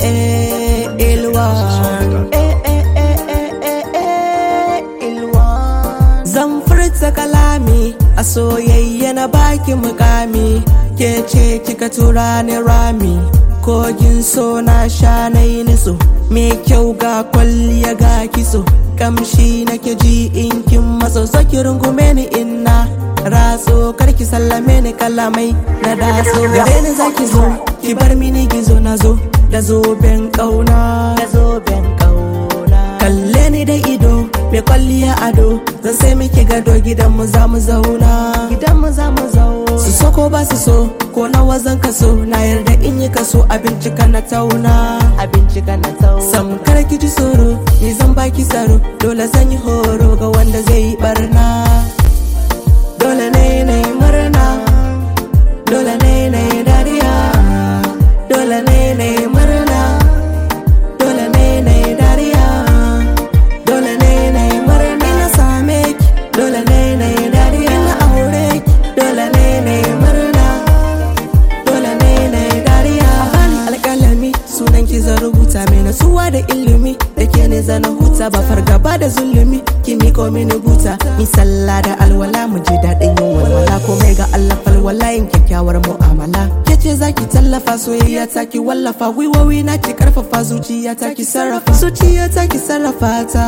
eh, ilwan eh, eh, eh, eh, eh, eh, ilwan zan furta kalami a soyayya na baki mukami ke ce kika tura ni rami kogin so na sha na yi niso me kyau ga kwalliya ga kiso kamshi nake ji in kin matso saki rungume ni inna ratso karki sallame ni kalamai na daso gare ni zaki zo ki bar mini gizo na zo da zoben kauna da zoben kauna kalle ni da ido mai kwalliya ado zan sai miki gado gidan mu za mu zauna gidan mu za mu zauna su so ko ba su so ko nawa zan kaso na yarda in yi kaso abinci na tauna abinci na tauna sam kar ki ji tsoro ni zan baki tsaro dole zan yi horo ga wanda zai yi barna dole ne na yi murna dole ne na yi dariya dole ne na yi murna dole ne na yi dariya dole ne na yi murna ina same ki dole ne na yi dariya ina aure ki dole ne na yi murna dole ne na yi dariya bani alƙalami sunan ki zan rubuta mai nasuwa da ilimi da ke ne zana huta ba fargaba da zulumi ki miko mini buta mi sallah da alwala mu ji daɗin yin walwala komai ga Allah falwala yin kyakkyawar mu'amala ke ce zaki tallafa soyayya ta ki wallafa gwiwowi na ki karfafa zuciya ta ki sarrafa zuciya ta ki sarrafa ta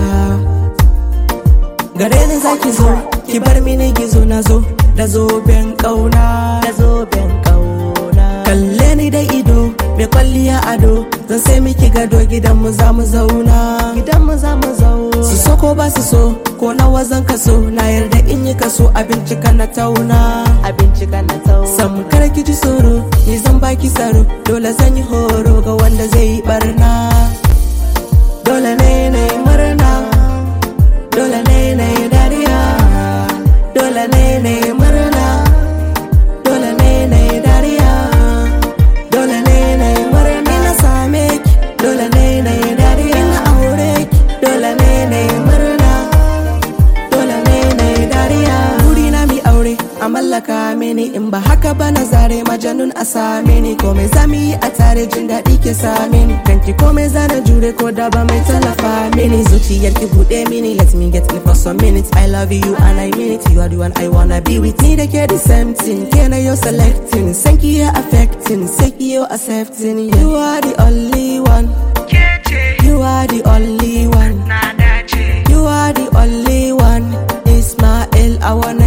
gare ni zaki zo ki bar mini gizo na zo da zoben kauna da zoben kauna kalle ni da ido mai kwalliya ado zan sai miki gado gidan mu za mu zauna gidan mu za mu zauna su so ko ba su so ko nawa zan kaso na yarda in yi kaso abinci na tauna abinci na tauna sam kar ki ji tsoro ni zan baki tsaro dole zan yi horo ga wanda zai yi barna dole ne na yi murna dole ne na yi dariya dole ne na yi murna dole ne na yi dariya dole ne na yi murna ina same ki dole ne na yi dariya ina aure ki dole ne na yi murna dole ne na yi dariya buri na mi aure a mallaka mini in ba haka ba na zare majanun a same ni komai zami yi a tare jin daɗi ke same ni kanki komai zana jure ko da ba mai tallafa mini zuciyar ki buɗe mini let me get in for some minutes I love you and I mean it you are the one I wanna be with ni da ke the same thing ke na yo selecting san ki ya affecting sai ki yo accepting you are the only one you are the only one you are the only one Ismail I wanna